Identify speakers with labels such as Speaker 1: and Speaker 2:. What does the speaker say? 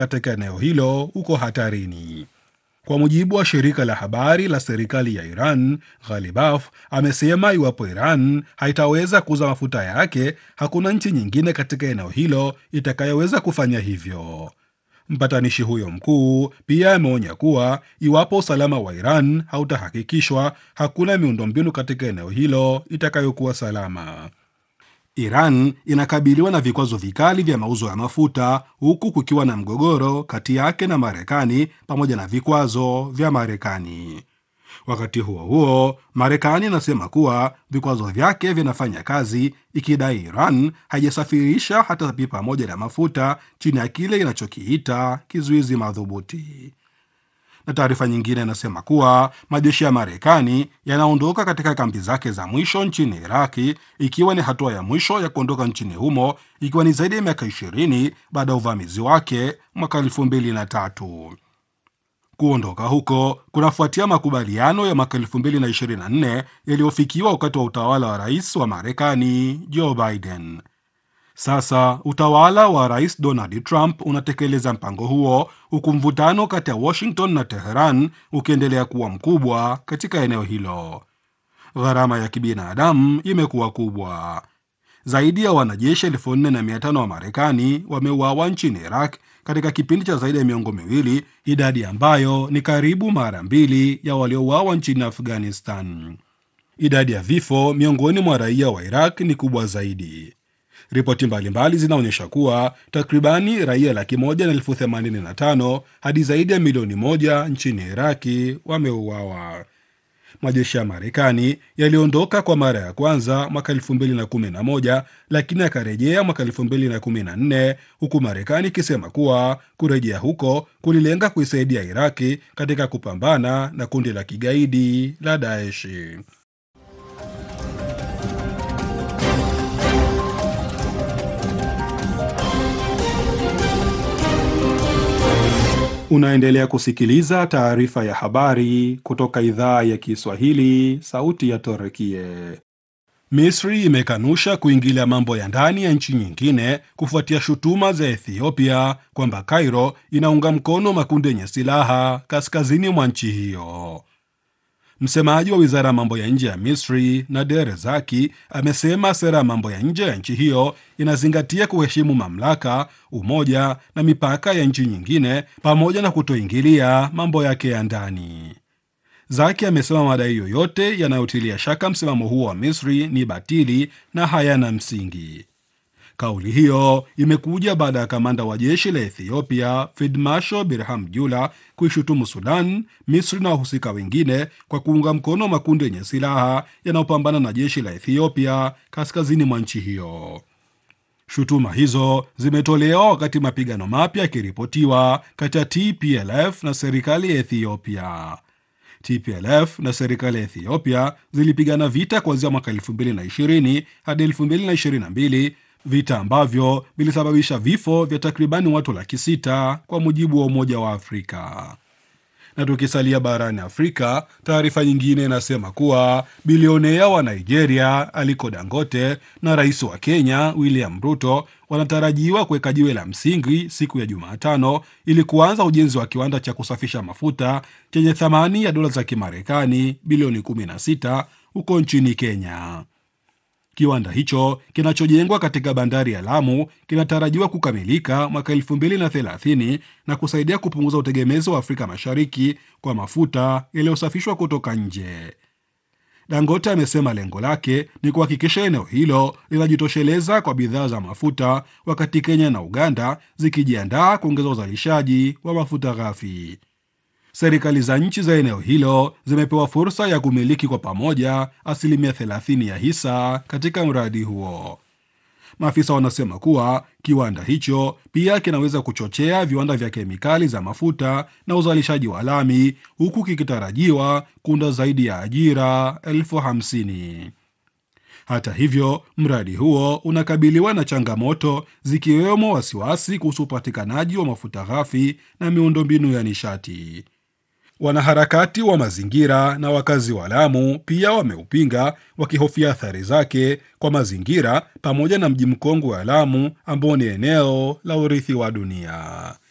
Speaker 1: katika eneo hilo uko hatarini. Kwa mujibu wa shirika la habari la serikali ya Iran, Ghalibaf amesema iwapo Iran haitaweza kuuza mafuta yake, hakuna nchi nyingine katika eneo hilo itakayoweza kufanya hivyo. Mpatanishi huyo mkuu pia ameonya kuwa iwapo usalama wa Iran hautahakikishwa, hakuna miundombinu katika eneo hilo itakayokuwa salama. Iran inakabiliwa na vikwazo vikali vya mauzo ya mafuta huku kukiwa na mgogoro kati yake na Marekani pamoja na vikwazo vya Marekani. Wakati huo huo, Marekani inasema kuwa vikwazo vyake vinafanya kazi, ikidai Iran haijasafirisha hata pipa moja la mafuta chini ya kile inachokiita kizuizi madhubuti na taarifa nyingine inasema kuwa majeshi ya Marekani yanaondoka katika kambi zake za mwisho nchini Iraki, ikiwa ni hatua ya mwisho ya kuondoka nchini humo, ikiwa ni zaidi ya miaka ishirini baada ya uvamizi wake mwaka elfu mbili na tatu. Kuondoka huko kunafuatia makubaliano ya mwaka elfu mbili na ishirini na nne yaliyofikiwa wakati wa utawala wa rais wa Marekani Joe Biden. Sasa utawala wa rais Donald Trump unatekeleza mpango huo huku mvutano kati ya Washington na Teheran ukiendelea kuwa mkubwa katika eneo hilo. Gharama ya kibinadamu imekuwa kubwa. Zaidi ya wanajeshi elfu nne na mia tano wa Marekani wameuawa nchini Iraq katika kipindi cha zaidi ya miongo miwili, idadi ambayo ni karibu mara mbili ya waliouawa nchini Afghanistan. Idadi ya vifo miongoni mwa raia wa Iraq ni kubwa zaidi. Ripoti mbalimbali zinaonyesha kuwa takribani raia laki moja na elfu themanini na tano hadi zaidi ya milioni moja nchini Iraki wameuawa. Majeshi ya Marekani yaliondoka kwa mara ya kwanza mwaka elfu mbili na kumi na moja lakini yakarejea mwaka elfu mbili na kumi na nne huku Marekani ikisema kuwa kurejea huko kulilenga kuisaidia Iraki katika kupambana na kundi la kigaidi la Daeshi. Unaendelea kusikiliza taarifa ya habari kutoka idhaa ya Kiswahili, sauti ya Torekie. Misri imekanusha kuingilia mambo ya ndani ya nchi nyingine kufuatia shutuma za Ethiopia kwamba Cairo inaunga mkono makundi yenye silaha kaskazini mwa nchi hiyo. Msemaji wa wizara ya mambo ya nje ya Misri Nader Zaki amesema sera ya mambo ya nje ya nchi hiyo inazingatia kuheshimu mamlaka, umoja na mipaka ya nchi nyingine pamoja na kutoingilia mambo yake ya ndani. Zaki amesema madai yoyote yanayotilia shaka msimamo huo wa Misri ni batili na hayana msingi. Kauli hiyo imekuja baada ya kamanda wa jeshi la Ethiopia Field Marshal Birham Jula kuishutumu Sudan, Misri na wahusika wengine kwa kuunga mkono makundi yenye silaha yanayopambana na jeshi la Ethiopia kaskazini mwa nchi hiyo. Shutuma hizo zimetolewa wakati mapigano mapya yakiripotiwa kati ya TPLF na serikali ya Ethiopia. TPLF na serikali ya Ethiopia zilipigana vita kuanzia mwaka 2020 hadi 2022 vita ambavyo vilisababisha vifo vya takribani watu laki sita kwa mujibu wa Umoja wa Afrika. Na tukisalia barani Afrika, taarifa nyingine inasema kuwa bilionea wa Nigeria Aliko Dangote na rais wa Kenya William Ruto wanatarajiwa kuweka jiwe la msingi siku ya Jumatano ili kuanza ujenzi wa kiwanda cha kusafisha mafuta chenye thamani ya dola za Kimarekani bilioni 16 huko nchini Kenya. Kiwanda hicho kinachojengwa katika bandari ya Lamu kinatarajiwa kukamilika mwaka 2030 na kusaidia kupunguza utegemezi wa Afrika Mashariki kwa mafuta yaliyosafishwa kutoka nje. Dangote amesema lengo lake ni kuhakikisha eneo hilo linajitosheleza kwa bidhaa za mafuta, wakati Kenya na Uganda zikijiandaa kuongeza uzalishaji wa mafuta ghafi. Serikali za nchi za eneo hilo zimepewa fursa ya kumiliki kwa pamoja asilimia 30 ya hisa katika mradi huo. Maafisa wanasema kuwa kiwanda hicho pia kinaweza kuchochea viwanda vya kemikali za mafuta na uzalishaji wa lami, huku kikitarajiwa kuunda zaidi ya ajira elfu hamsini. Hata hivyo, mradi huo unakabiliwa na changamoto zikiwemo wasiwasi kuhusu upatikanaji wa mafuta ghafi na miundombinu ya nishati. Wanaharakati wa mazingira na wakazi wa Lamu pia wameupinga wakihofia athari zake kwa mazingira pamoja na mji mkongwe wa Lamu ambao ni eneo la urithi wa dunia.